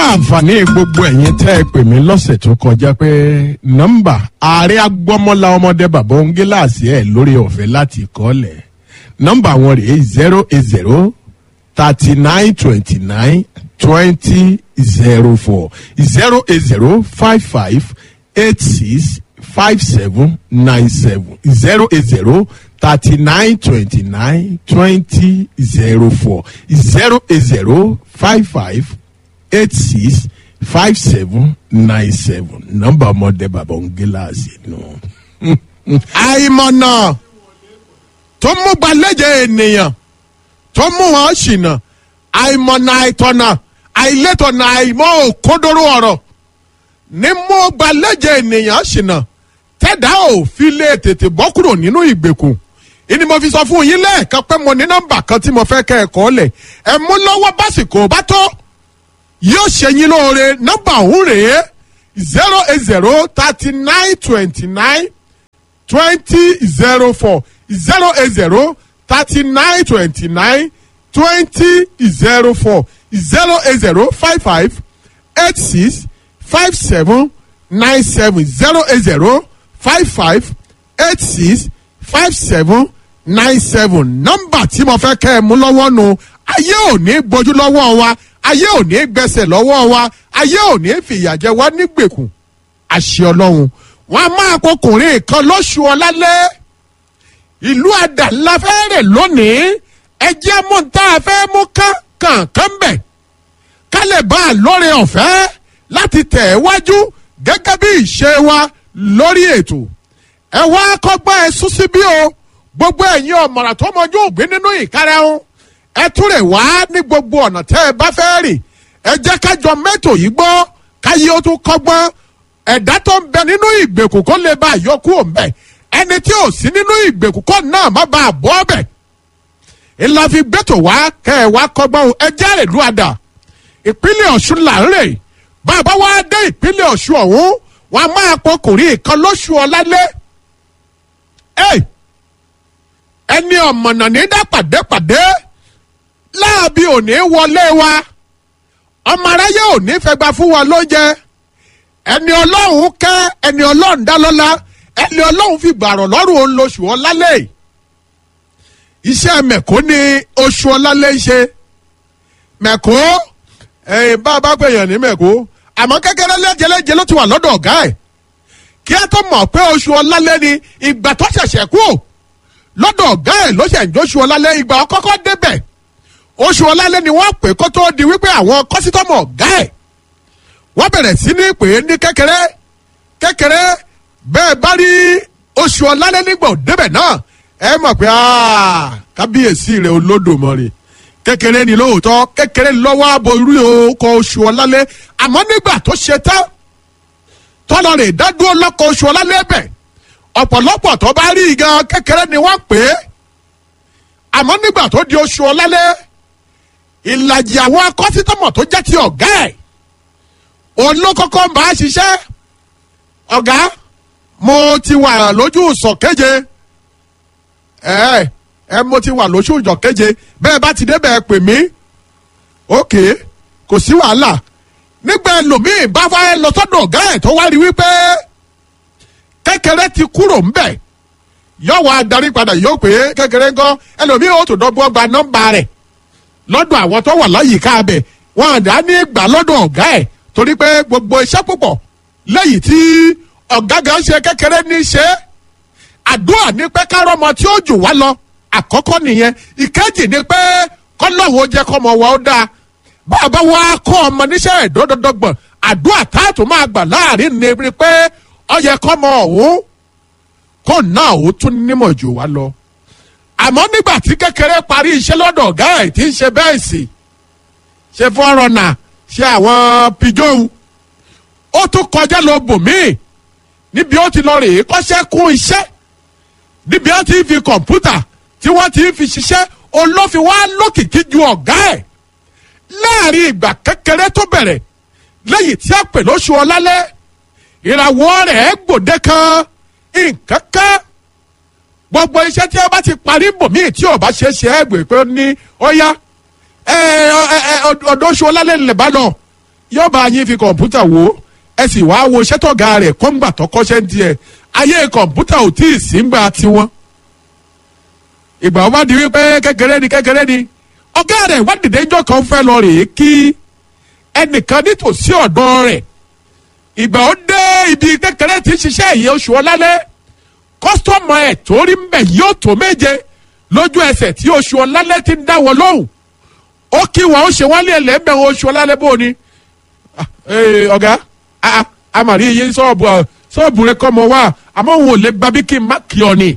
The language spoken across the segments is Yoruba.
àǹfààní gbogbo ẹ̀yin tẹ́ ẹ pè mí lọ́sẹ̀ tó kọjá pé nọ́mbà ààrẹ agbọ́mọlá ọmọdé bàbá òǹgíláàsì ẹ̀ lórí ọ̀fẹ́ láti kọ́lẹ̀ nọ́mbà wọn rèé zero eight zero thirty nine twenty nine twenty zero four zero eight zero five five eight six five seven nine seven zero eight zero thirty nine twenty nine twenty zero four zero eight zero five five eight six five seven nine seven nọ́mbà ọmọdé bàbá ń gíláàsì nù. àìmọ̀nà tó mú gbalẹ́jẹ̀ ènìyàn tó mú wọn ṣìnà àìmọ̀nà àìtọ̀nà àìlétọ̀nà àìmọ̀ òkúndóró ọ̀rọ̀ ní mú gbalẹ́jẹ̀ ènìyàn ṣìnà tẹ́dá ò fi lè tètè bọ́ kúrò nínú ìgbèkùn ìní mo fi sọ fún yín lẹ́ẹ̀kan pé mo ní nọ́mbà kan tí mo fẹ́ kẹ́ ẹ̀ kọ́ lẹ̀ ẹ̀ mú lọ́wọ́ básìkò bá tó yóò ṣe yín lóore nọ́mbà ọ̀hún rèé zero eight zero thirty nine twenty nine twenty zero four zero eight zero thirty nine twenty nine twenty zero four zero eight zero five five eight six five seven nine seven zero eight zero five five eight six five seven nine seven nọ́mbà tí mo fẹ́ kẹ́ ẹ mú lọ́wọ́ nu ayé ò ní gbójú lọ́wọ́ wa ayé ò ní gbẹsẹ̀ lọ́wọ́ wa ayé ò ní fìyàjẹ wa nígbèkùn àṣẹ ọlọ́run wọn a máa kọkùnrin kan lóṣù ọlálẹ́ ìlú àdàlà fẹ́rẹ̀ lónìí ẹjẹ́ mú tá a fẹ́ mú kán kàn kán bẹ̀ kálẹ̀ bá a lóore ọ̀fẹ́ láti tẹ̀ ẹ́ wájú gẹ́gẹ́ bí ìṣe wa lórí ètò ẹ wá kọ́gbọ́n ẹ sún síbí o gbogbo ẹ̀yin ọ̀mọ̀ràn tó mọjú ògbé nínú ìkarahun ẹ tún rè wá ní gbogbo ọ̀nà tẹ́ ẹ bá fẹ́ rìn ẹ jẹ́ kájọ mẹ́tò yìí gbọ́ káyé ó tún kọ́gbọ́n ẹ̀dá tó ń bẹ nínú ìgbèkùn kó lè bá àyọkú òǹbẹ ẹni tí ò sí nínú ìgbèkùn kó náà má bàa bọ́ ọbẹ̀ ìlà fi gbẹ́tò wá kẹ́ ẹ wá kọ́gbọ́n ẹ jẹ́ àrèlú àdà ìpínlẹ̀ ọ̀ṣun là ń rè bàbá wa dé ìpínlẹ̀ ọ̀ṣun ọ̀hún wọn a máa pọkùnrin kan lóṣù ọ̀lálẹ́ ẹni ọ̀mọ̀nà ní dá pàdépàdé láàbí òní wọlé wa ọmọ aráyé òní fẹgba fún wa lóúnjẹ ẹni ọlọ́run kẹ́ ẹni ọlọ́run dá lọ́la ẹni ọlọ́run fi gbàrọ̀ lọ́rùn òun lóṣù ọlálẹ́ iṣẹ́ mẹ̀kó ni oṣù ọlálẹ́ ń ṣe mẹ̀kó ẹ̀yìn bá a bá gbẹ̀yàn ní mẹ̀kó àmọ́ kékeré lẹ́jẹ̀lẹ́jẹ̀ ló ti wà lọ́dọ̀ ọ̀gá ẹ̀ kí ẹ tó mọ̀ pé oṣù ọlálẹ́ ni ìgbà tó ṣẹ̀ṣẹ̀ kú lọ́dọ̀ ọ̀gá ẹ̀ ló ṣẹ̀ ń jóṣù ọlálẹ́ ìgbà ọkọ́kọ́ débẹ̀ oṣù ọlálẹ́ ni wọ́n pè kó tó di wípé àwọn kọ́sítọ́mù ọ̀gá ẹ̀ wọ́n bẹ̀rẹ̀ sí ní pè é ní kékeré kékeré bẹ́ẹ̀ bá rí oṣù ọlálẹ́ nígbà òdebẹ̀ náà ẹ mọ̀ pé kábíyèsí rẹ̀ olódòmọ̀rì kékeré ni lóòótọ́ kékeré lọ́wọ́ aborí ọkọ̀ oṣù ọlálẹ́ àmọ́ nígbà tó ṣe tán tọ́lọ́ rè dádúró lọ́kọ̀ oṣù ọlálẹ́ bẹ̀ ọ̀pọ̀lọpọ̀ tó bá rí gan kékeré ni wọ́n pè é àmọ́ nígbà tó di oṣù ọlálẹ́ ìlàjì àwọn akọ́sítọ́mọ̀ tó jẹ́ ti ọ̀gá ẹ̀ òun ló kọ́kọ́ ń bá a ṣiṣẹ́ ọ̀gá mo ti wà lójú ìsọ̀ kéje ẹ ẹ mo ti wà lójú ìjọ kéje bẹ́ẹ̀ bá ti débẹ̀ pè mí ókè kò sí wàhálà nígbà ẹlòmíì bá fẹ́ lọ sọ́dọ̀ ọ̀gá ẹ̀ tó wá rí wípé kékeré ti kúrò ńbẹ̀ yóò wá darí padà yóò pé kékeré ńkọ́ ẹlòmíì ó tó dọ́gbọ́n gba nọ́mbà rẹ̀ lọ́dọ̀ àwọn tó wà láyìíká abẹ wọn àdá ní gbà lọ́dọ̀ ọ̀gá ẹ̀ torí pé gbogbo iṣẹ́ púpọ̀ lẹ́yìn tí ọ̀gá gan ṣe kékeré ní ṣe àdúrà ní pé kárọ́mọ tí ó jù wá lọ àkọ́kọ́ nìyẹn ìkejì ni pé kọ́lọ́wọ́ jẹ́ kọ́mọ wa ó dáa bàbá wa kọ́ ọmọ níṣẹ́ ìdọ́dọ́dọ́gbọ̀n àdúrà táàtò máa gbà láàrin ni pé ọyẹ kọ́mọ ọ̀hún kó náà ó tún nímọ̀ jù wá lọ àmọ́ nígbà tí kékeré parí iṣẹ́ lọ́dọ̀ ọ̀gá ẹ̀ tí ń ṣe bẹ́ẹ̀ sì ṣe fọ́rọ̀nà ṣe àwọn pijọ́hún ó tún kọjá lọ bòmíì níbi ó ti lọ rèé kọ́ṣẹ́ kún iṣẹ́ níbi ó ti fi kọ̀ǹpútà tí wọ́n ti fi ṣiṣẹ́ olófin wá lókìkí ju ọ̀gá ẹ̀ láàrin ìgbà kékeré tó bẹ̀rẹ̀ lẹ́yìn tí a pè lóṣù ọlálẹ́ ìràwọ̀ rẹ̀ gbòde kan nǹkan kan gbogbo iṣẹ́ tí a bá ti parí bòmíì tí ò bá ṣe é ṣe é gbè pé ní ó yá ọ̀dọ̀ oṣù ọlálẹ́ lè bá lọ yóò bá yín fi kọ̀ǹpútà wò ó ẹ sì wá wo sẹ́tọ̀gà rẹ̀ kọ́ńgbà tó kọ́ṣẹ́ ń tiẹ̀ ayé kọ̀ǹpútà ò tí ì sí ń gbà tiwọn. ìgbà wọn bá di wípé kékeré ni kékeré ni ọ̀gá rẹ̀ wá dìde ńjọ́ kan fẹ́ lọ rèé kí ẹnìkan nítòsí ọ̀dọ́ rẹ̀ ìgbà ó dé ibi kékeré tí ń ṣiṣẹ́ yìí oṣù ọlálẹ́ kọ́sítọ́mù ẹ̀ tó rí mbẹ̀ yóò tó méje lójú ẹsẹ̀ tí oṣù ọlálẹ́ ti ń dáwọ́ lóhùn ó kí wọn ó ṣe wọ́n lé ẹlẹ́mẹ̀ oṣù ọlálẹ́ bó ni ọ̀gá amàrí iye sọ́ọ̀bù sọ́ọ̀bù rẹ kọ́ mọ wá àmọ́ òun ò lè gba bí kí n má kí ọ ni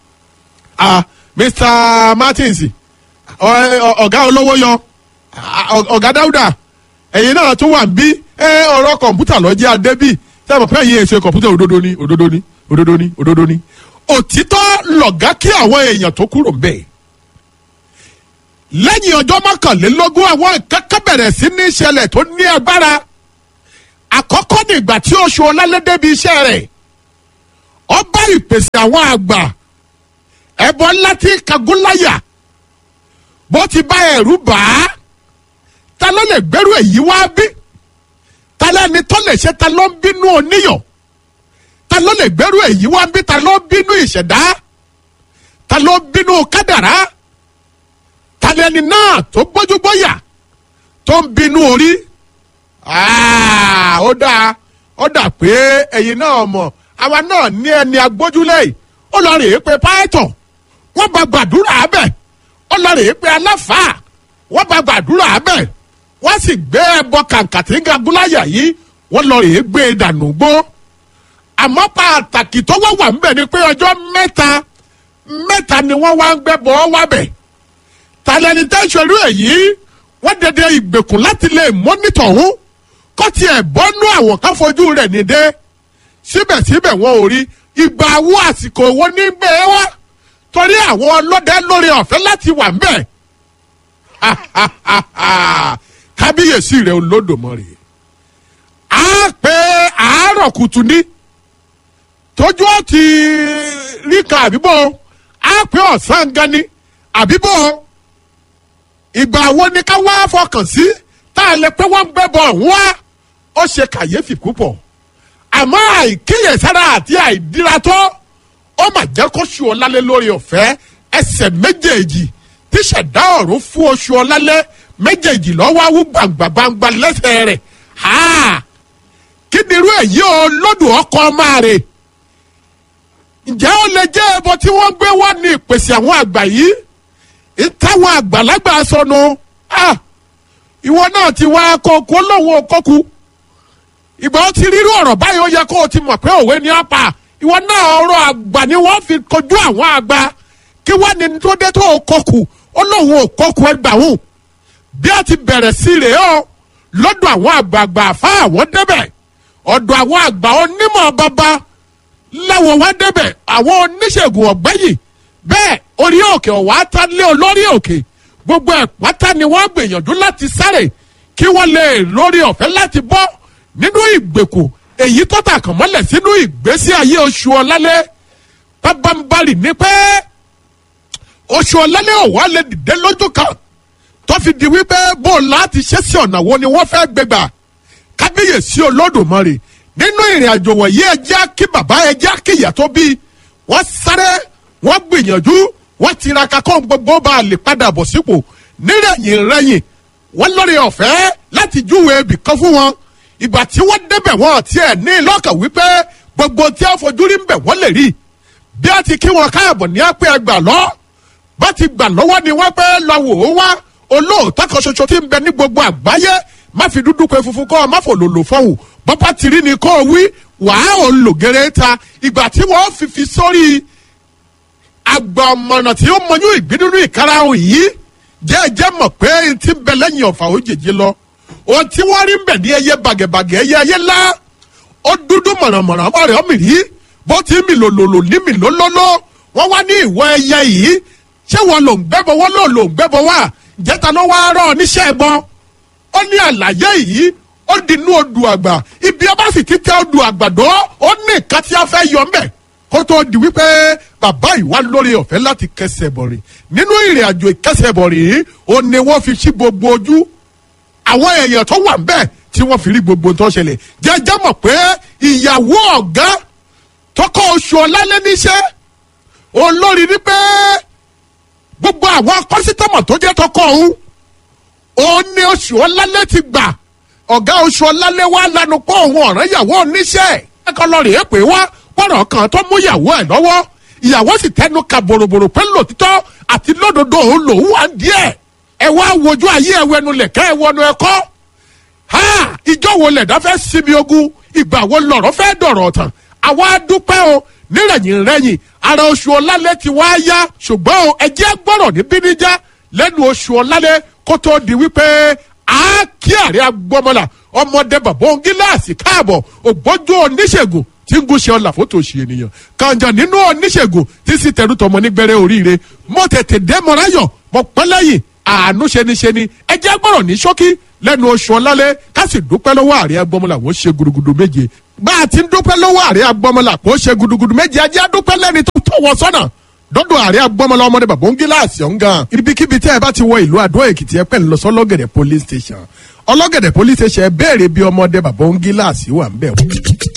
Mr Martins ọ̀gá olówó yọ ọ̀gá Dáúdà ẹ̀yin náà tún wà ń bí ọ̀rọ̀ kọ̀ǹpútà lọ́jẹ́ adébí sẹ́wọ̀n pé ẹ̀yin èso kọ̀ǹpútà òdodo ni òdodo ni òdodo ni òdodo ni òtítọ́ lọ̀gá kí àwọn èèyàn tó kúrò ń bẹ̀. lẹ́yìn ọjọ́ mọ́kànlélógún àwọn nǹkan kan bẹ̀rẹ̀ sí ní ìṣẹ̀lẹ̀ tó ní agbára àkọ́kọ́ ní ìgbà tí oṣù ọlálẹ́dẹ́ bí iṣẹ́ rẹ̀ ó bá ìpèsè àwọn àgbà ẹ̀bọ ńlá tí kagúnláyà bó ti bá ẹ̀rú bá a ta ló lè gbẹ́rù èyí wá bí ta lẹ́ni tó lè ṣe ta ló ń bínú oníyàn ta ló lè gbẹ́rù èyí wá bí ta ló ń bínú ìṣẹ̀dá ta ló ń bínú kádàrá ta lẹ́ni náà tó gbójúgbóyà tó ń bínú orí ó dáa ó dà pé ẹ̀yin náà mọ̀ àwa náà ní ẹni agbójúlẹ̀ ó lọ rèé pé pàìtàn wọ́n bá gbàdúrà bẹ̀ ó lọ rèé pé aláfàá wọ́n bá gbàdúrà bẹ̀ wọ́n sì gbé ẹbọ kàǹkà tí ń ga gúláyà yìí wọ́n lọ rèé gbé e dànù gbó àmọ́ pàtàkì tó wá wà ńbẹ̀ ni pé ọjọ́ mẹ́ta mẹ́ta ni wọ́n wá ń gbẹ́bọ̀ wá bẹ̀ tàlẹ́ni tẹ́sọ̀rú èyí wọ́n dẹdẹ ìgbèkùn láti lè mọ́nítọ̀ ọ̀hún kó tiẹ̀ bọ́nú àwọn kan fojú rẹ̀ nídé síbẹ̀síbẹ̀ wọn ò rí ìgbà wo àsìkò wo ní bẹ́ẹ̀ wá torí àwọn ọlọ́dẹ lórí ọ̀fẹ́ láti wà ń bẹ̀ kábíyèsí rẹ̀ olódòmọ̀rì á pé àárọ̀ kùtù ní tójú ó ti rí kan àbíbọ̀ á pé ọ̀sán gan ni àbíbọ̀ ìgbà wo ni ká wá fọkàn sí tá a lè pé wọ́n ń gbẹ́bọ̀ ọ̀hún wá ó ṣe kàyéfì púpọ̀ àmọ́ àìkíyèsára àti àìdíra tó ó mà jẹ́ kó ṣù ọ́ lálẹ́ lórí ọ̀fẹ́ ẹsẹ̀ méjèèjì tíṣẹ̀dá ọ̀run fún oṣù ọ̀lálẹ́ méjèèjì lọ́wọ́ awú gbàǹgbàǹgbà lẹ́sẹ̀ rẹ̀ kí ni irú èyí o lọ́dún ọkọ máa rè ǹjẹ́ ó lè jẹ́ ẹbọ tí wọ́n gbé wá ní ìpèsè àwọn àgbà yìí ìtàwọn àgbàlagbà sọnù ìwọ náà ti wá kókó lọ́wọ́ kókó ìgbà ó ti rírú ọ̀rọ̀ báyìí ó yẹ kó o ti mọ̀ pé òwe ni ọ̀pá ìwọ náà ọ̀rọ̀ àgbà ni wọ́n fi kojú àwọn àgbà kí wọ́n ní tó dé tó o kókó ó lóun ò kókó ẹgbàáhùn bí a ti bẹ̀rẹ̀ sí rèé o lọ́dọ̀ àwọn àgbààgbà àfa àwọn débẹ̀ ọ̀dọ̀ àwọn àgbà onímọ̀ bàbá láwọn wá débẹ̀ àwọn oníṣègùn ọ̀gbẹ́yìn bẹ́ẹ̀ orí òkè ọ̀wá tá lé olórí òkè gbogbo ẹ̀ pátá ni wọ́n gbìyànjú láti sáré kí wọ́n lè lórí ọ̀fẹ́ láti bọ́ nínú ìgbèkùn èyí tó tà kàn mọ́lẹ̀ sínú ìgbésí ayé oṣù ọ̀lálẹ́ pábánbarì ní pé oṣù ọ̀lálẹ́ ọ̀wá lè dìde lójú kan tó fi di wípé bó láti ṣe sí ọ̀nà wo ni wọ́n fẹ́ gbégbà kábíyèsí olódùmarè nínú ìrìn àjò wọ̀nyí ẹjẹ́ kí bàbá ẹjẹ́ kí ìyá tó bí wọ́n sáré wọ́n gbìyànjú wọ́n tiraka kó gbogbo bá a lè padà bọ̀ sípò nírẹ̀yìn rẹ̀yìn wọ́n lórí ọ̀fẹ́ láti júwe ibì kan fún wọn ìgbà tí wọ́n débẹ̀ wọn tiẹ̀ ní lọ́kàn wípé gbogbo tí a fojú rí ń bẹ̀ wọ́n lè rí bí a ti kí wọn káàbọ̀ ní apẹ́ ẹgbà lọ bá ti gbà lọ́wọ́ ni wọ́n pẹ́ lọ wò ó wá olóòótọ́ kan ṣoṣo tí ń bẹ ní gbogbo àgbáyé má fi dúdú pé funfun kọ́ ọ má fò lòlò fọ́hùn bọ́pá tìrí ni kò wí wàá ò lò gẹ́rẹ́ ta ìgbà tí wọ́n fi fi sórí àgbà ọmọnà tí ó mọyún ìgbín nínú ìkarahun yìí jẹ́ẹ́jẹ́ mọ̀ pé n ti bẹ lẹ́yìn ọ̀fà òjèjì lọ ohun tí wọ́n rí ń bẹ̀ ní ẹyẹ bàgẹ̀bàgẹ̀ ẹyẹ ẹyẹ lá ó dúdú mọ̀rànmọ̀ràn ọmọ rẹ̀ ọmọ rí bó ti mì lòlòlò ní mì lólóló wọ́n wá ní ìwọ ẹyẹ yìí ṣé wọn lò ń gbẹ́bọ wọ́n lò lò ń gbẹ́bọ wá jẹ́ta ló wá rọ̀ níṣẹ́ ẹ̀bọn ó ní àlàyé yìí ó di inú odù àgbà ibi ọba sì ti tẹ odù àgbàdo ó ní nǹkan tí a fẹ́ yọ ńbẹ̀ kó tó di wípé bàbá ìwà lórí ọ̀fẹ́ láti kẹsẹ̀ bọ̀ rìn nínú ìrìn àjò ìkẹsẹ̀ bọ̀ rìn ó ní wọ́n fi sí gbogbo ojú àwọn èèyàn tó wà ńbẹ̀ tí wọ́n fi rí gbogbo tó ṣẹlẹ̀ jẹ́jẹ́ mọ̀ pé ìyàwó ọ̀gá tọkọ oṣù ọ̀lálẹ́ níṣẹ́ olórí ní pé gbogbo àwọn kọ́sítọ́mọ̀ tó jẹ́ tọkọ òun òun ní oṣù ọ̀lálẹ́ ti gbà ọ̀gá oṣù ọ̀lálẹ́ wà lánàá pọ̀ òun ọ̀ràn ìyàwó oníṣẹ́ ẹ̀kọ́ lọ rèé pé wá pọ̀rọ̀ kan tó mú ìyàwó ẹ̀ lọ́wọ́ ìyàwó sì tẹnu ka bòròbòrò pé lòtítọ́ àti lódodo òun lòun wà díẹ̀ ẹ wá wojú ayé ẹ wẹnu lẹ̀kẹ́ ẹ wọnú ẹ̀kọ́ ha ìjọ wo lẹ̀dá fẹ́ sinmi ogun ìgbà wo lọ̀rọ̀ fẹ́ dọ̀rọ̀ tán àwa dúpẹ́ o nírẹ̀yìn rẹ̀yìn ara oṣù ọ̀làlẹ̀ ti wá yá ṣùgbọ́n o ẹjẹ́ gbọ́rọ̀ ní bíníjà lẹ́nu oṣù ọ̀làlẹ̀ kó tó di wípé a kí àárẹ̀ agbọ́mọlà ọmọdé bàbá òun gíláàsì káàbọ̀ ògbójú oníṣègùn tí ń gúnṣe ọ̀là fótó ṣe ènìyàn kànjà nínú oníṣègùn tí sì tẹnu tọmọ nígbẹrẹ oríire mo tètè dé mọ́ráyọ̀ mo pẹ́ lẹ́yìn àánú ṣeniṣeni ẹjẹ́ gbọ́rọ̀ ní ṣókí lẹ́nu oṣù ọ̀làlẹ̀ ká sì dúpẹ́ lọ́wọ́ àárẹ̀ agbọ́mọlà wọ́n ṣe gudugudu méje bá a ti ń dúpẹ́ lọ́wọ́ àárẹ̀ agbọ́mọlà kó ṣe gudugudu méje ajé adúpẹ́ lẹ́ni tó tọ̀ wọ́ sọ́nà dọ́dọ̀ àárẹ̀ agbọ́mọlá ọmọdé bàbá ń gíláàsì ọ̀ngàn. ibikíbi tẹ́ ẹ bá ti wọ ìlú àdó èkìtì ẹ pẹ́ ń lọ sọ ọlọ́gẹ̀dẹ̀ police station ọlọ́gẹ̀dẹ̀ police station ẹ béèrè bí ọmọdé bàbá ń gíláàsì wà ń bẹ̀ wọ́n.